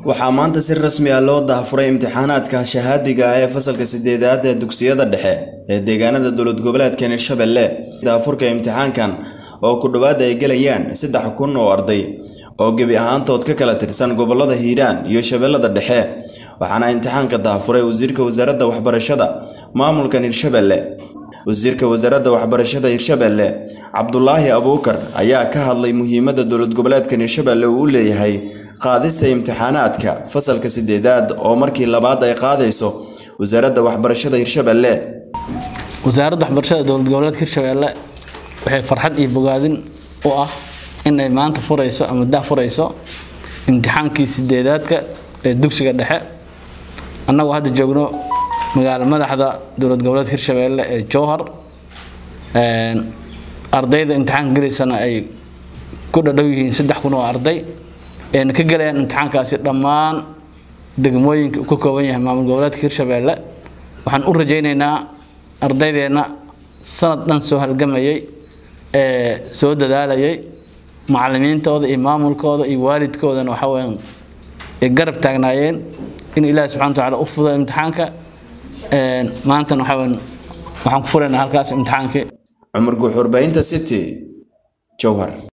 waxaa maanta si rasmi ah loo daahfuray imtixaanaadka shahaadiga ah ee fasalka sideedaad ee dugsiyada dhexe ee deegaanada dowlad goboleedka hirshabelle daafurka imtixaankan oo ku dhowaad ay gelayaan saddex kun oo arday oo gebi ahaantood ka kala tirsan gobolada hiiraan iyo shabeellada dhexe waxaana imtixaanka daafuray wasiirka wasaaradda waxbarashada maamulkan hirshabelle wasiirka wasaaradda waxbarashada hirshabelle cabdulaahi abuukar ayaa ka hadlay muhiimadda dowlad goboleedkan hirshabelle uu u leeyahay qaadista imtixaanaadka fasalka sideedaad oo markii labaad ay qaadayso wasaaradda waxbarashada hirshabelle wasaaradda waxbarashada dowlad goboleedka hirshabelle waxay farxad iyo bogaadin u ah inay maanta furayso ama dah furayso imtixaankii sideedaadka ee dugsiga dhexe annagoo hadda joogno magaalo madaxda dowlad goboleedka hirshabelle ee jowhar ardayda imtixaanka gelaysana ay ku dhadhow yihiin saddex kun oo arday ayna ka gelayaan imtixaankaasi dhammaan degmooyinka uu ka kooban yahay maamul goboleedka hirshabelle waxaan u rajaynaynaa ardaydeenna sanad dhan soo halgamayay ee soo dadaalayay macallimiintooda iyo maamulkooda iyo waalidkoodana waxa weyaan ay garab taagnaayeen in ilaahi subxana wa tacaala u fudo imtixaanka maantana waxa weyaan waxaan ku furaynaa halkaas imtixaankii cumar guux warbaahinta city jowhar